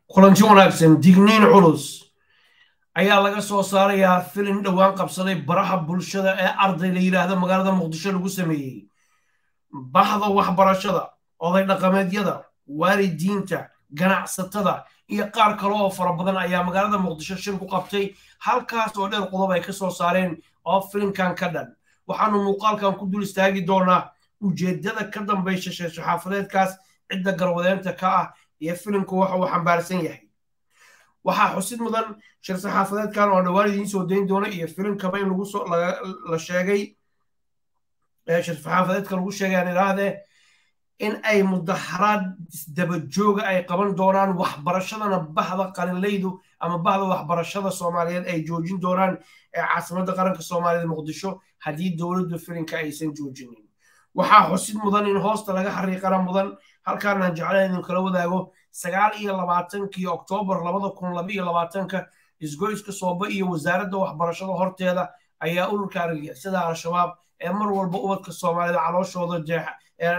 kulanti wanaagsan digniin culus ayaa laga soo saarayaa filin dhowaan qabsaday baraha bulshada ee arday la yidhaahda magaalada muqdisho lagu sameeyey bahda waxbarashada oday dhaqameedyada waalidiinta ganacsatada iyo qaar kale oo fara badan ayaa magaalada muqdisho shir ku qabtay halkaas oo dheer qodob ay ka soo saareen oo filinkan ka dhan waxaanu muuqaalkan ku dul istaagi doonaa ujeeddada ka dambaysa sheeshaxaafadeedkaas cidda garwadeenta ka ah iyo filinku waxa uu xambaarsan yahay waxaa xusid mudan shir saxaafadeedkan oo dhowaan idiin soo dayn doona iyo filinkaba in lagu soo la sheegay shir saxaafadeedka lagu sheegay aan idhaahdee in ay mudaharaad dabajooga ay qaban doonaan waxbarashadana bahda qalinlaydu ama bahda waxbarashada soomaaliyeed ay joojin doonaan ee caasimadda qaranka soomaaliyeed muqdisho haddii dowladdu filinka aysan joojinin waxaa xusid mudan in hoosta laga xariiqana mudan halkaanaan jeclayn idin kala wadaago sagaal iyo labaatankii oktoobar labada kun laba iyo labaatanka isgoyska sooba iyo wasaaradda waxbarashada horteeda ayaa ururka argagixisada al-shabaab ee mar walba ubadka soomaalida calooshooda jeexa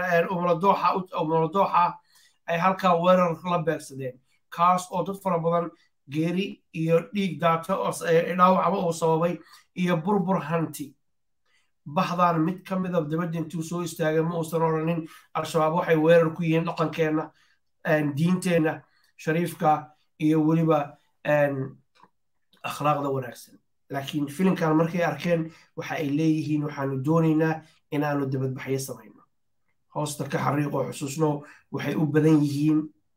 umuladooxa ay halkaa weerar la beegsadeen kaas oo dad fara badan geeri iyo dhiig daata dhaawacba uu sababay iyo burbur hanti bahdan mid ka mida dabadda intuu soo istaagay ma uusan odhanin al-shabaab waxay weerar ku yihiin dhaqankeenna diinteenna shariifka iyo weliba akhlaaqda wanaagsan laakiin filimkan markay arkeen waxa ay leeyihiin waxaanu doonaynaa inaanu dabadbaxyo samayno hoosta ka xariiqoo xusuusno waxay u badan yihiin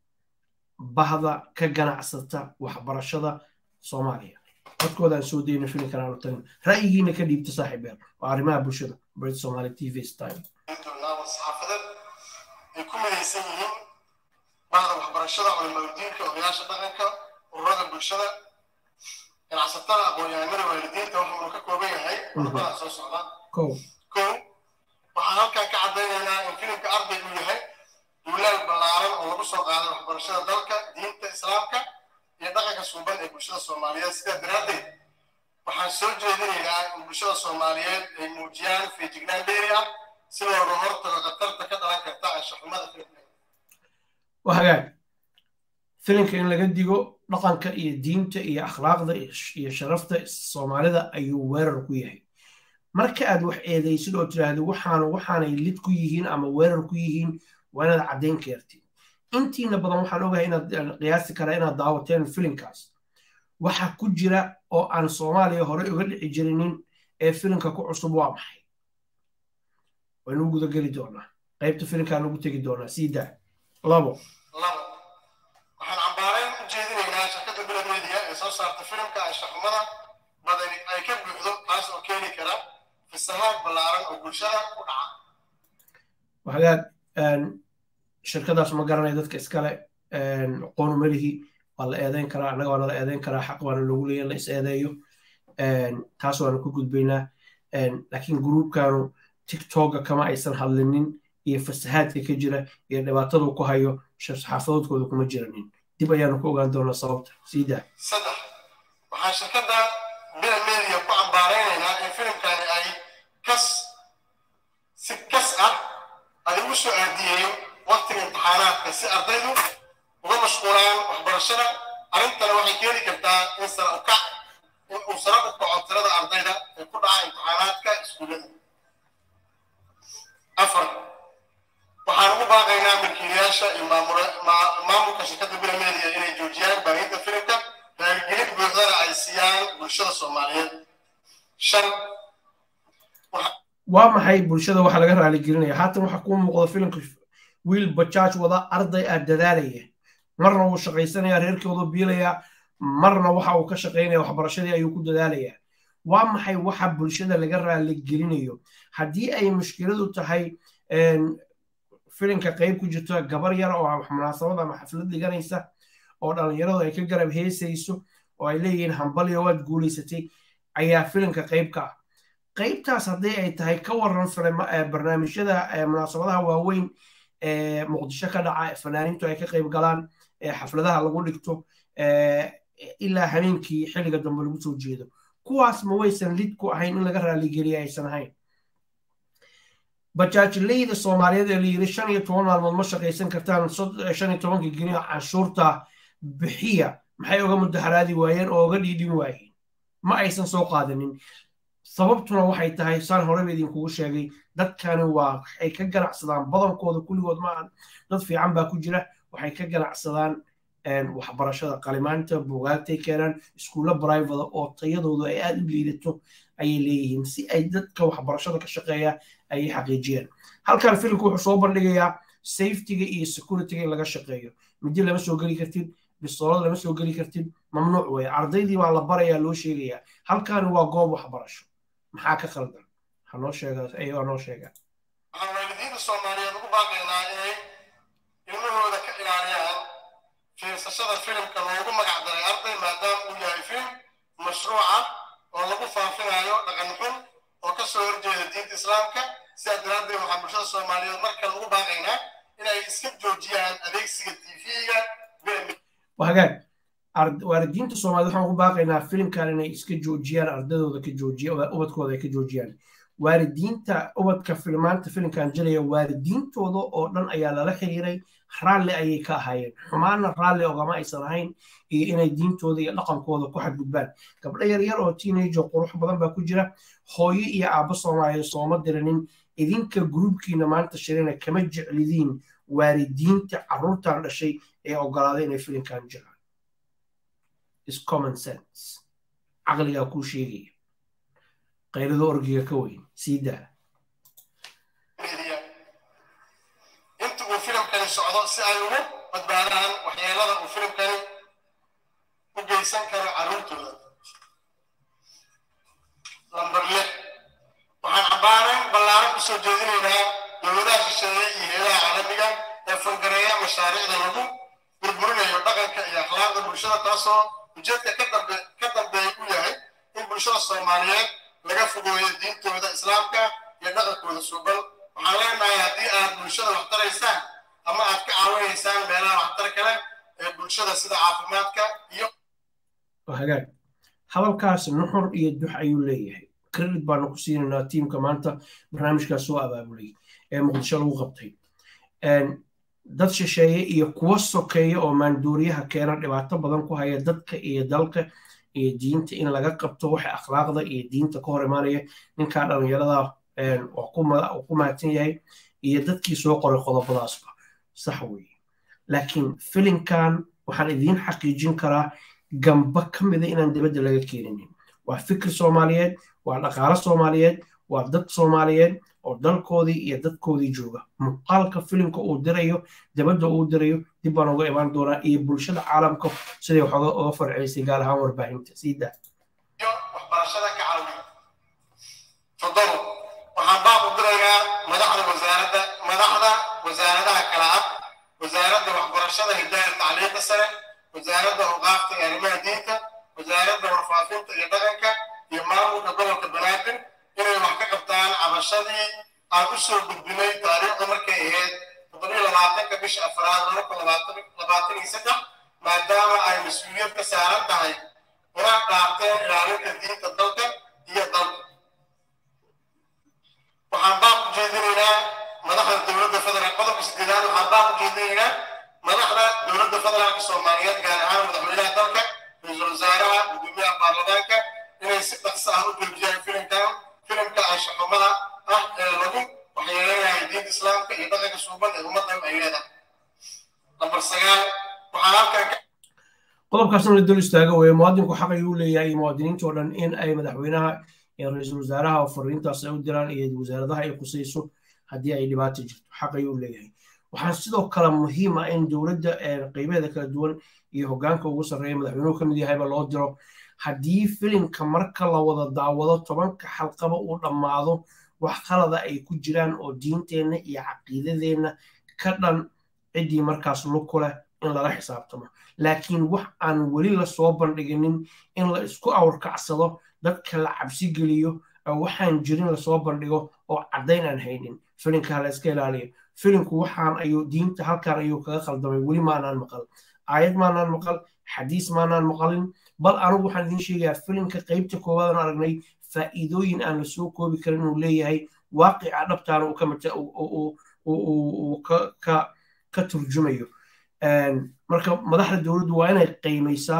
bahda ka ganacsata waxbarashada soomaaliya codkoodaan soo dayno filimkan aanu tagno ra'yigiina ka dhiibta saaxiibeer waa arrimaha bulshada brit somali t v style saxaafadeed ay ku midaysan yihiin bahda waxbarashada culimaudiinka odayaasha dhaqanka ururada bulshada ganacsatada aqoon-yahanada waalidiinta waxa uu ka kooban yahay qodobada soo socda kow kow waxaan halkan ka caddaynaynaa in filimka arday uu yahay duulaal ballaaran oo lagu soo qaaday waxbarashada dalka diinta islaamka iyo dhaqanka suuban ee bulshada soomaaliyeed sidaa daraaddeed waxaan soo jeedinaynaa in bulshada soomaaliyeed ay muujiyaan feejignaan dheeri ah si looga hortago khatarta ka dhalan karta anshaxumada filimka waa hagaag filimka in laga digo dhaqanka iyo diinta iyo akhlaaqda iyo sharafta soomaalida ayuu weerar ku yahay marka aad wax eedaysid oo tiraahdo waxaanu waxaanay lid ku yihiin ama weerar ku yihiin waa inaad caddayn keertid intiina badan waxaan ogahay inaad qiyaasi karaa inaad daawateen filimkaas waxa ku jira oo aan soomaaliya hore uga dhici jirinin ee filimka ku cusub waa maxay waynu guda geli doonaa qaybta filimkaan ugu tegi doonaa sii daa labo labo waxaan cambaarayn u jeedinaynaa shirkadda bilad media ee soo saarta filimka anshaxumada badani ay ka buuxdo taas oo keeni kara fisahaad ballaaran oo bulshada ku dhaca hagaag shirkadaas ma garanaya dadka iskale qoonu melihi waa la eedeyn karaa annaga waa nala eedeyn karaa xaq waana loogu leeya la is eedeeyo taas waanu ka gudbaynaa laakiin gruubkanu tiktoka kama aysan hadlinin iyo fasahaadka ka jira iyo dhibaatadu ku hayo xaafadoodkooda kuma jiranin dib ayaanu ku ogaan doonaa sababta sii daa saddex waxaan shirkadda bila media ku cambaaraynaynaa in filimkani ay kas si kas ah ay ugu soo aadiyeeyo waqtiga imtixaanaadka si ardaydu uga mashquulaan waxbarashada arrintana waxay keeni kartaa in sara ukac in uu sara u kaco tirada ardayda ee ku dhaca imtixaanaadka iskuullada afar waxaan ugu baaqaynaa milkiilayaasha iyo maamulka shirkadda bila media inay joojiyaan baahinta filimka raaligelin buuxdana ay siiyaan bulshada soomaaliyeed shan waa maxay bulshada waxa laga raaligelinaya haatan waxa kuu muuqda filimka wiil bajaaj wada arday ah dadaalaya marna wuu shaqaysanaya reerkoodu biilaya marna waxa uu ka shaqaynaya waxbarashadii ayuu ku dadaalaya waa maxay waxa bulshada laga raaligelinayo haddii ay mushkiladu tahay filimka qayb ku jirto gabar yar oo munaasabad ama xaflad dhiganaysa oo dhallinyaradu ay ka garab heesayso oo ay leeyihiin hambalyo waad guulaysatay ayaa filimka qayb ka ah qaybtaas haddii ay tahay ka waran barnaamijyada munaasabadaha waaweyn ee muqdisho ka dhaca fanaaniintu ay ka qayb galaan xafladaha lagu dhigto ilaa habeenkii xilliga dambe lagu soo jeedo kuwaas ma waysan lid ku ahayn in laga raaligeliya aysan ahayn bajaajileyda soomaaliyeed ee layiri shan iyo toban maalmood ma shaqaysan kartaan shan iyo tobanka geni canshuurta bixiya maxay oga mudaharaadi waayeen oo oga dhiidhin waayeen ma aysan soo qaadanin sababtuna waxay tahay saan horeba idinkugu sheegay dadkani waa waxay ka ganacsadaan badankooda kulligood maahan dad fiican baa ku jira waxay ka ganacsadaan waxbarashada qalimaanta bugaagtay keenaan iskuulla brivada oo tayadoodu ay aada u liidato ayay leeyihiin si ay dadka waxbarashada ka shaqeeya ayay xaqiijiyaan halkan filimku wuxuu soo bandhigayaa safetyga iyo securityga in laga shaqeeyo midi lama soo geli kartid bistoolada lama soo geli kartid mamnuuc weeye ardaydii baa la barayaa loo sheegayaa halkani waa goob waxbarasho maxaa ka khaldan hanoo sheega ayagoo noo sheega waxaan waalidiinta soomaaliyeed ugu baaqaynaa inay ilmahooda ka ilaaliyaan fiirsashada filimka loogu magac daray arday maadaama uu yahay filim mashruuca oo lagu faafinayo dhaqan xun oo ka soo horjeeda diinta islaamka sidaa daraaddeed waxaan bulshada soomaaliyeed mar kale ugu baaqaynaa inay iska joojiyaan adeegsiga tv-ga hagaag waalidiinta soomaaliyed waxaan ugu baaqaynaa filimkan inay iska joojiyaan ardadooda ka joojiya ubadkooda ay ka joojiyaan waalidiinta ubadka filmaanta filimkan jelaya waalidiintooda oo dhan ayaa lala xiriiray raalli ayay ka ahaayeen xumaana raalli ogama aysan ahayn iyo inay diintooda iyo dhaqankooda ku xadgudbaan gabdho yaryar oo teenage oo qurux badan baa ku jira hooyo iyo aabbo soomaaliyeed sooma diranin idinka gruubkiina maanta shirina kama jeclidiin waalidiinta carruurtan dhashay ee ogolaaday inay filimkan jiraan is common sense caqligaa kuu sheegaya qaylada orgiga ka weyn sii daa inta uu filimkani socdo si ay ugu badbaadaan waxyeelada uu filimkani u geysan karo carruurtooda lambar lix waxaan cabbaaran ballaaran u soo jeedinaynaa dowladaha shisheeye iyo heelaha caalamiga ee fangareeya mashaariicda lagu burburinayo dhaqanka iyo akhlaaqda bulshada taasoo ujeedka ka dambeeya u yahay in bulshada soomaaliyeed laga fogeeyo diintooda islaamka iyo dhaqankooda suuban waxaan leenahay haddii aad bulshada wax taraysaan ama aad ka caawinaysaan meelaha waxtar kale ee bulshada sida caafimaadka iyo hagaag hadalkaas nuxur iyo dux ayuu leeyahay credit baanu ku siinaynaa tiimka maanta barnaamijkaas soo abaabulay ee muqdisho lagu qabtay dad shisheeye iyo kuwa sokeeya oo maanduuriyaha keena dhibaato badan ku haya dadka iyo dalka iyo diinta in laga qabto waxa akhlaaqda iyo diinta ka hor imaanaya ninkaa dhallinyarada ku mahadsan yahay iyo dadkii soo qoray qodobadaasba sax weeye laakiin filimkan waxaan idiin xaqiijin karaa gamba ka mida inaan dibadda laga keeninin waa fikir soomaaliyeed waa dhaqaalo soomaaliyeed waa dad soomaaliyeed oo dalkoodii iyo dadkoodii jooga muuqaalka filimka uu dirayo dabadda uu dirayo dib baan uga imaan doonaa iyo bulshada caalamka siday wax uga farceysay gaar ahaan warbaahinta sii daa iyo waxbarashada ka caawiya toddobo waxaan baaq u diraynaa madaxda wasaaradda madaxda wasaaradaha kala ah wasaaradda waxbarashada hidaaya tacliinta sare wasaaradda awqaafta iyo arrimaha diinta wasaaradda warfaafinta iyo dhaqanka iyo maamulka gobolka banaadir inay wax ka qabtaan cabashadii aan u soo gudbinay taariikhda markay ahayd toddobiyo labaatanka bisha afraad laba kun labaatan iyo saddex maadaama ay mas-uuliyad ka saaran tahay una dhaarteen ilaalinta diinta dalka iyo dalka waxaan baaq u jeedinaynaa madaxda dowladda federaalk qodobka sideedaad waxaan baaq u jeedinaynaa madaxda dowladda federaalka soomaaliyeed gaar ahaan madaxweynaha dalka ra-iisul wasaaraha gudoomiyaha baarlamaanka inay si dhaqso ah u joojiyaan filimkan filimka anshaxumada ah ee lagu waxyeeleynayo diinta islaamka iyo dhaqanka suuban ee ummaddan ay leedahay nambar sagaal waxaa halkan qodobkaasna la dul istaaga weye muwaadinku xaq ayuu leeyahay iyo muwaadiniinta oo dhan in ay madaxweynaha iyo ra-iisul wasaaraha oo fariintaas ay u diraan iyo wasaaradaha ay khusayso haddii ay dhibaato jirto xaq ayuu leeyahay waxaa sidoo kale muhiim ah in dowladda qeybeeda kala duwan iyo hoggaanka ugu sarreeya madaxweynuhu ka mid yahayba loo diro haddii filimka marka la wada daawado tobanka xalqaba uu dhammaado wax qalada ay ku jiraan oo diinteenna iyo caqiidadeenna ka dhan ciddii markaas luku leh in lala xisaabtamo laakiin wax aan weli lasoo bandhiginin in la isku awrkacsado dadka la cabsi geliyo waxaan jirin lasoo bandhigo oo caddayn aan haynin filimka la iska ilaaliyo filimku waxaan ayuu diinta halkan ayuu kaga khaldamay weli maanaan maqal aayad maanaan maqal xadiis maanaan maqalin bal anigu waxaan idiin sheegayaa filimka qeybta koowaadaan aragnay faa'iidooyin aan la soo koobi karin inuu leeyahay waaqica dhabtaana uu ka turjumayo marka madaxda dowladdu waa inay qiimaysaa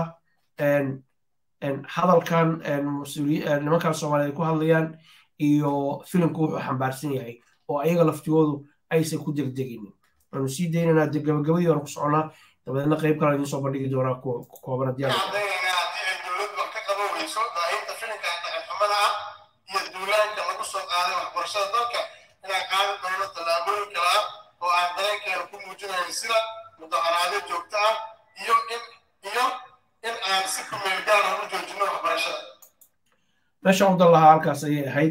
hadalkan nimankan soomaaliyeed ku hadlayaan iyo filimku wuxuu xambaarsan yahay oo ayaga laftigoodu aysan ku degdeginin waanu sii daynaynaa de gabagabadii waanu ku soconaa dabadeedna qayb kale idiin soo bandhigi doonaa kooban haddii cadaynaynaa haddii ay dowladdu wax ka qaban weyso daahinta filimka dhaqanxumada ah iyo duulaanka lagu soo qaaday waxbarashada dalka inaan qaadi doono tallaabooyin kale ah oo aan dareenkeena ku muujinayn sida mudaharaadyo joogto ah iyo in iyo in aan si kumeel gaara u joojino waxbarashada meesha u dan lahaa halkaas ayay ahayd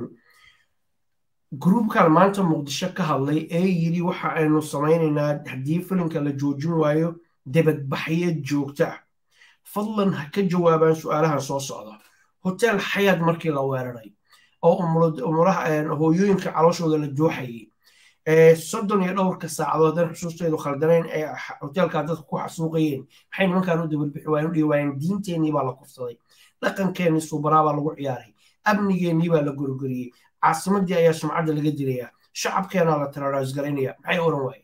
gruubkan maanta muqdisho ka hadlay ee yidhi waxa aynu samaynaynaa haddii filimka la joojin waayo debadbaxyo joogto ah fadlan ha ka jawaabaan su-aalahan soo socda hotel xayaad markii la weeraray oo umuraha hooyooyinka calooshooda la jooxayay soddon iyo dhowrka saacadood haddaan xusuusteedu khaldanayn ee hoteelkaa dadka ku xasuuqayeen maxay nimankaan u dabadbixi waayeen u dhihi waayeen diinteennii baa la kufsaday dhaqankeennii suubanaa baa lagu ciyaaray amnigeennii baa la gorgoriyey caasimadii ayaa sumcadda laga dilayaa shacabkeenaa la taraaraasgaraynaya maxay oran waayeen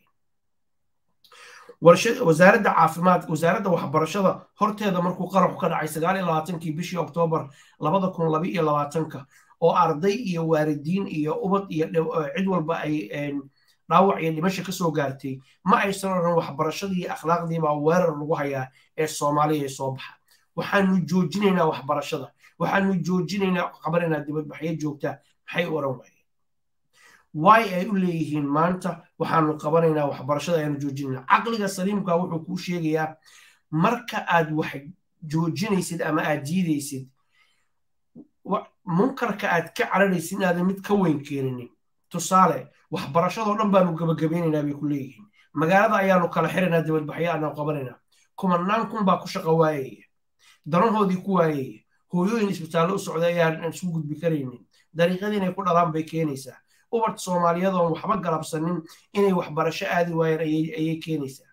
wasaaradda caafimaadka wasaaradda waxbarashada horteeda markuu qaraxu ka dhacay sagaal iyo labaatankii bishii oktoobar labada kun laba iyo labaatanka oo arday iyo waalidiin iyo ubad iyo cid walba ay dhaawac iyo dhimasho ka soo gaartay ma aysan odhan waxbarashadii iyo akhlaaqdii baa weerar lagu hayaa ee soomaaliya ee soo baxa waxaanu joojinaynaa waxbarashada waxaanu joojinaynaa qabanaynaa dibadbaxyo joogtaa maxay oran waayeen waay ay u leeyihiin maanta waxaanu qabanaynaa waxbarashada ayaanu joojinaynaa caqliga saliimka wuxuu kuu sheegayaa marka aad wax joojinaysid ama aad diidaysid munkarka aad ka cararaysid inaadan mid ka weyn keeninin tusaale waxbarashadoo dhan baanu gabagabeynaynaa bay ku leeyihiin magaalada ayaanu kala xiraynaa dibadbaxyo aanu qabanaynaa kumanaan kun baa ku shaqo waayaya danahoodii ku waayaya hooyooyin isbitaallo u socda ayaan isu gudbi karaynin dariiqadii inay ku dhalaan bay keenaysaa ubad soomaaliyeed oon waxba galabsanin inay waxbarasho aadi waayeen ayay keenaysaa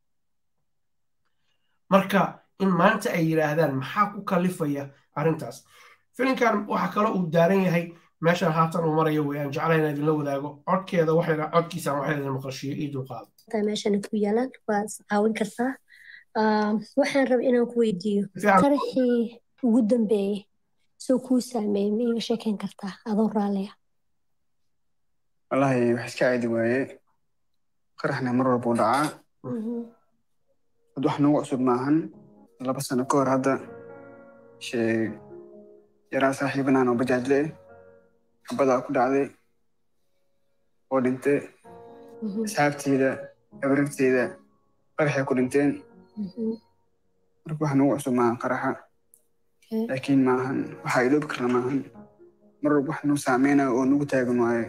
marka in maanta ay yidhaahdaan maxaa ku kalifaya arrintaas filimkan waxaa kaloo uu daaran yahay meeshan haatan uu marayo wey aan jeclahay inaan idinla wadaago codkeeda waxayna codkiisaan waxay idin maqashiyo ii dulqaado meeshana ku yaalaan waa caawin kartaa waxaan rabay inaan ku weydiiyo qaraxii ugu dambeeyey soo kuu saameeyey ma iiga sheekeyn kartaa adoo raalliya wallaahi wax iska caadi waaye qaraxna mar walba u dhacaa had wax nagu cusub maahan laba sano ka hor hadda sheeg yaraa saaxiibanaan oo bajaajle xabadaa ku dhacday oo dhintay asxaabteyda abaragteyda qaraxay ku dhinteen marka wax nagu cusub maahan qaraxa laakiin maahan waxaa iloobi karna maahan mar walba wax nagu saameyna oo nagu taagan waaye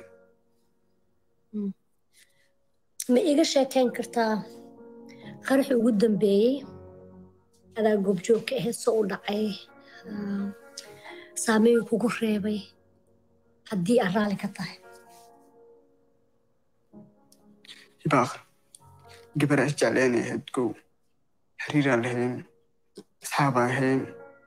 ma iga sheekeyn kartaa qaraxii ugu dambeeyey adaa goobjoogka ahayd soo u dhacay saameyn kugu reebay haddii aad raalli ka tahay hibaaq gabaraa isjecleen ahayd kow xiriiraa lahayn asxaabaa ahayn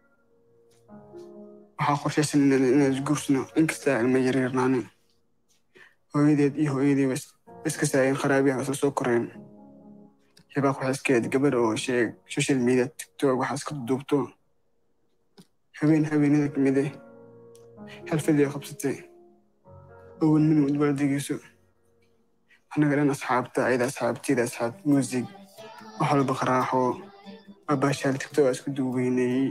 waxaa qorshaysan inaan isguursano inkastaa ilma yaryarnaane hooyadeed iyo hooyadii iska saayeen qaraabiyaha isla soo koreen hibaaq waxay iska ahayd gabar oo sheeg social media tiktok waxaa iska duubto habeen habeenada ka mid ah xalfadii qabsatay owan min udbaaldegeyso annaga dhan asxaabta ayada asxaabtiyada asxaab muusig wax walba qaraaxo abaashaal tiktok aa isku duubeynayey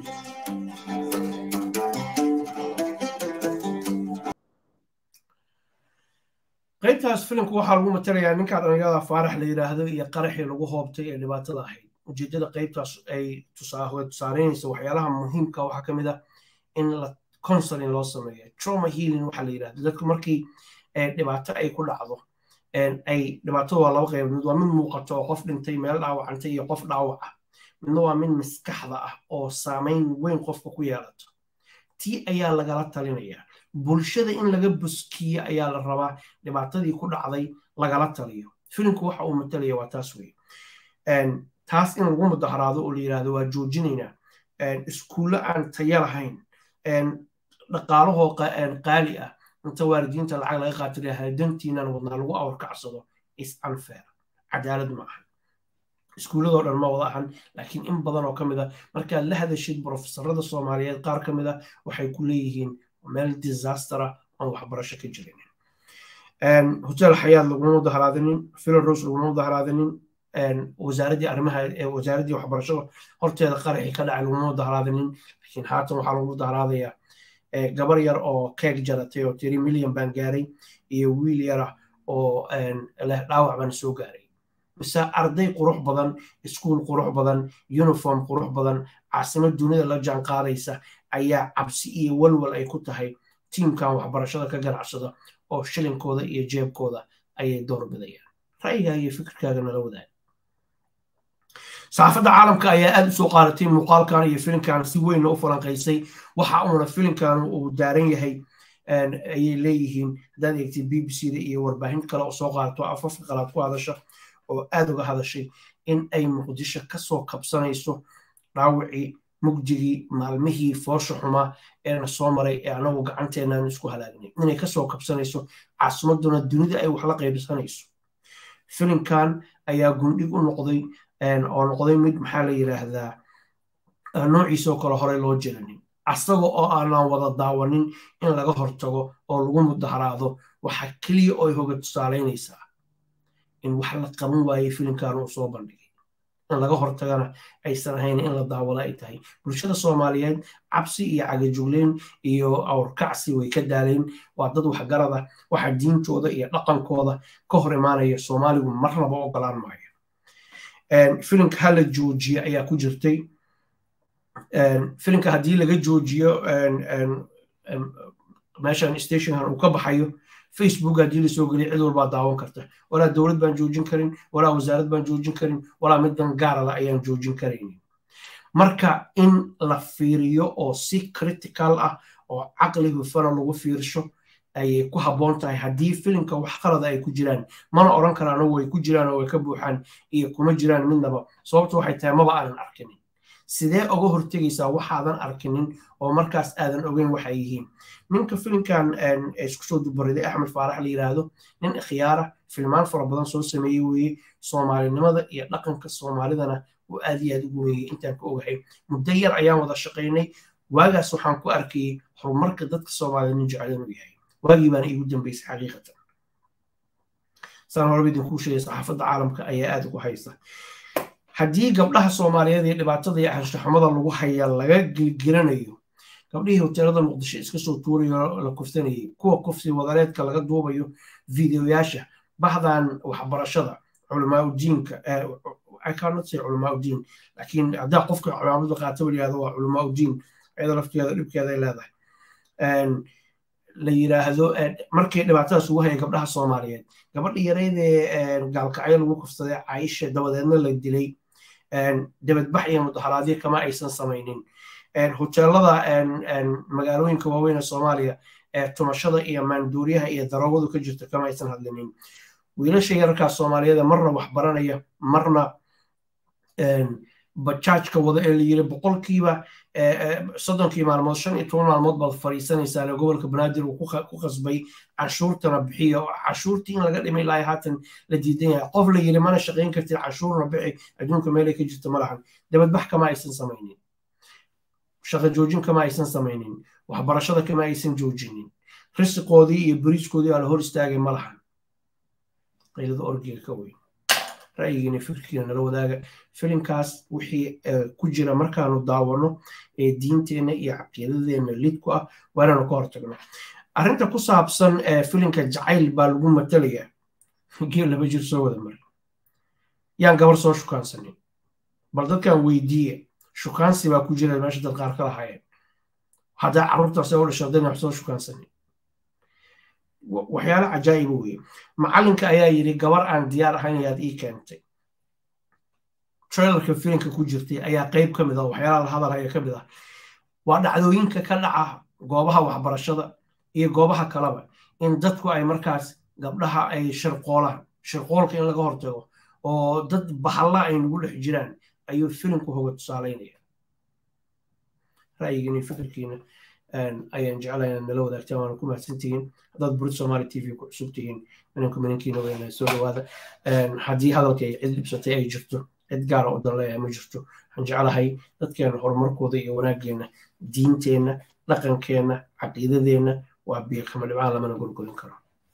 qaybtaas filimka waxaa lagu matalayaa ninka dhalinyarada faarax la yidhaahdo iyo qaraxii lagu hoobtay ee dhibaatada ahayd ujeedada qaybtaas ay tusaaleynaysa waxyaalaha muhiimka waxaa ka mid ah in la counseling loo sameeyo trauma healing waxaa la yidhahdo dadku markii dhibaato ay ku dhacdo ay dhibaatadu waa laba qaybood mid waa mid muuqato oo qof dhintay meel dhaawacantay iyo qof dhaawac ah midna waa mid maskaxda ah oo saameyn weyn qofka ku yeelato tii ayaa lagala talinayaa bulshada in laga buskiyo ayaa la rabaa dhibaatadii ku dhacday lagala taliyo filimku waxa uu matalaya waa taas wey taas in lagu mudaharaado oo la yidhahdo waa joojinaynaa iskuulle aan tayo lahayn dhaqaalahoo qaali ah inta waalidiinta lacag laga qaatay hadantiinan wadnaa lagu awar kacsado is unfair cadaalad ma aha iskuulladoo dhan ma wada ahan laakiin in badan oo ka mid a markaad la hadashid brofesorada soomaaliyeed qaar ka mid a waxay ku leeyihiin meel disastera aan waxbarasho ka jirin hotel xayaad laguma mudaharaadinin philaros laguma mudaharaadinin wasaaraddii arrimaha wasaaraddii waxbarashada horteeda qaraxii ka dhacay laguma mudaharaadinin laakiin haatan waxaa lagu mudaharaadayaa gabar yar oo keeg jaratay oo tiri milyan baan gaaray iyo wiil yara oo leh dhaawac baan soo gaaray mise arday qurux badan iskuul qurux badan uniform qurux badan caasimad dunida la jaan qaadaysa ayaa cabsi iyo walwal ay ku tahay tiimkan waxbarashada ka ganacsada oo shilinkooda iyo jeebkooda ayay door bidayaan ra'yigaaga iyo fikirkaaga nala wadaag saxaafadda caalamka ayaa aada usoo qaadatay muuqaalkan iyo filimkan si weynna u falanqaysay waxa uuna filimkan uu daaran yahay ayay leeyihiin haddaad eegtay b b c da iyo warbaahin kale oo soo qaadato afafka qalaad ku hadasha oo aada uga hadashay in ay muqdisho kasoo kabsanayso dhaawicii mugdigii maalmihii foosha xumaa eena soo maray ee anagu gacanteenaan isku halaagnay inay kasoo kabsanayso caasimaduna dunida ay wax la qaybsanayso filimkan ayaa gundhig u noqday oo noqday mid maxaa la yidhaahdaa noociisoo kale horey loo jiranin asaga oo aanan wada daawanin in laga hortago oo lagu mudaharaado waxa keliya oo ay hoga tusaalaynaysaa in wax la qaban waayey filimkan uu soo bandhigay in laga hortagana aysan ahayn in la daawado ay tahay bulshada soomaaliyeed cabsi iyo cagajugleyn iyo awrkacsi way ka daaleen waa dad waxgarada waxa diintooda iyo dhaqankooda ka hor imaanaya soomaaligu marnaba ogolaan maayo filimka hala joojiye ayaa ku jirtay filimka haddii laga joojiyo meeshan stationkan uu ka baxayo facebook haddii lasoo geliyo cid walbaa daawan karta walaa dowlad baan joojin karin walaa wasaarad baan joojin karin walaa midan gaarala ayaan joojin karaynin marka in la fiiriyo oo si critical ah oo caqli hufana lagu fiirsho ayay ku habboon tahay haddii filimka wax qalada ay ku jiraan mana odhan karaano way ku jiraan oo way ka buuxaan iyo kuma jiraan midnaba sababtu waxay tahay maba aanan arkinin sidee oga hortegaysaa waxaadan arkinin oo markaas aadan ogeyn waxay yihiin ninka filimkan isku soo dubariday axmed faarax la yiraahdo nin ikhyaara filmaan fara badan soo sameeyey weeye soomaalinimada iyo dhaqanka soomaalidana uu aad iyo aad ugu weeyey intaan ka ogahay muddo yar ayaan wada shaqaynay waagaas waxaan ku arkayey horumarka dadka soomaalida nin jecel inuu yahay waagii baana iigu dambeysay xaqiiqatan saan horeba idinkuu sheegay saxaafadda caalamka ayaa aad ugu haysta haddii gabdhaha soomaaliyeed iyo dhibaatada iyo anshaxumada lagu haya laga gelgelanayo gabdhihii hoteelada muqdisho iska soo tuurayo la kufsanayay kuwa kufsi wadareedka laga duubayo videoyaasha bahdan waxbarashada culamaauddiinka icanotay culamaauddiin laakiin haddaa qofka culaamada qaata yihahdo waa culamaauddiin iyada lafteeda dhibkeeda ay leedahay la yiraahdo markii dhibaatadaas ugu haya gabdhaha soomaaliyeed gabadha yareydee gaalkacyo lagu kufsaday caisha dabadeedna la dilay dabadbax iyo mudaharaadyo kama aysan samaynin hoteelada magaalooyinka waaweyn ee soomaaliya ee tumashada iyo maanduuriyaha iyo daroogadu ka jirta kama aysan hadlinin wiilasha yararkaa soomaaliyeed marna wax baranaya marna bajaajka wada ee la yiri boqolkiiba soddonkii maalmood shan iyo toban maalmood baad fadhiisanaysaa gobolka banaadir uu ku qasbay canshuurtana bixiyo canshuurtii in laga dhimay ilaa haatan la diidan yahay qof la yiri mana shaqayn kartid canshuurna bixi adduunka meelay ka jirta ma lahan dabadbax kama aysan samaynin shaqo joojin kama aysan samaynin waxbarashada kama aysan joojinin risiqoodii iyo beriiskoodii aa la hor istaagay ma lahan qaylada orgiga ka weyn ra'yigiina fikirkiina nala wadaaga filimkaas wixii ku jira markaanu daawano ee diinteenna iyo caqiidadeenna lidku ah waa inaanu ka hortagno arrinta ku saabsan filimka jacayl baa lagu matalayaa geel laba jir soo wada mari yaan gabar soo shukaansanin bal dadkan weydiiye shukaansi baa ku jira meesha dad qaar ka lahaayeen haddaa carruurtaas u dhashay haddayna wax soo shukaansanin waxyaalo cajaa'iba weeye macallinka ayaa yidhi gabar aan diyaar ahayn ayaad ii keentay trailerka filimka ku jirtay ayaa qayb ka mid ah waxyaalaha la hadalhaya ka mid ah waa dhacdooyinka ka dhaca goobaha waxbarashada iyo goobaha kaleba in dadku ay markaas gabdhaha ay shirqoolaan shirqoolka in laga hortago oo dad bahalla ay nagu dhex jiraan ayuu filimku hoga tusaalaynaya ra'yigiina fikirkiina ayaan jeclahay inaad nala wadaagtaan waana ku mahadsantihiin haddaad burid somaali t v ku cusub tihiin minanku minankiina weyna soo dhawaada haddii hadalka ay cid dhibsatay ay jirto cid gaara u danleeyahay ma jirto waxaan jeclahay dadkeena horumarkooda iyo wanaaggeena diinteenna dhaqankeenna caqiidadeenna waa biiqama dhibcaan lamana gorgorin karo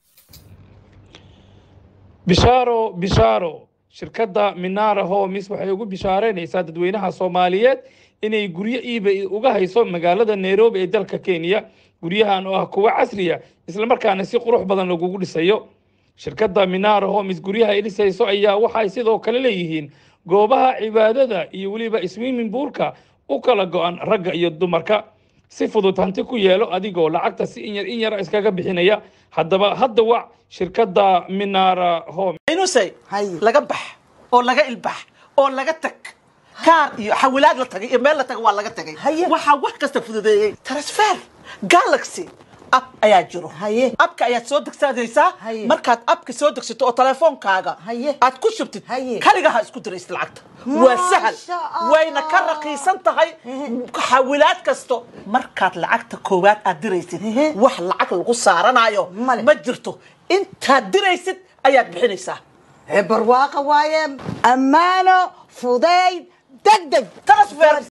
bishaaro bishaaro shirkadda minara homes waxay ugu bishaaraynaysaa dadweynaha soomaaliyeed inay guryo iiba uga hayso magaalada nairobi ee dalka kenya guryahan oo ah kuwa casriya islamarkaana si qurux badan lagugu dhisayo shirkadda minara homes guryaha ay dhisayso ayaa waxay sidoo kale leeyihiin goobaha cibaadada iyo weliba swimming poolka u kala go-an ragga iyo dumarka si fudud hanti ku yeelo adigoo lacagta si inyar in yara iskaga bixinaya haddaba hadda wac shirkadda minara home inusay laga bax oo laga ilbax oo laga tag kaar iyo xawilaad la tagay iyo meel la taga waa laga tagay waxaa wax kasta fududeeyey transfer galaxy ab ayaa jiro abka ayaad soo degsanaysaa markaad abka soo degsato oo telefoonkaaga aad ku shubtid kaligaha isku diraysid lacagta waa sahal wayna ka raqiisan tahay xawilaad kasto markaad lacagta koowaad aad diraysid wax lacag lagu saaranayo ma jirto intaad diraysid ayaad bixinaysaa barwaaqa waaye ammaano fudayd degdeg transfer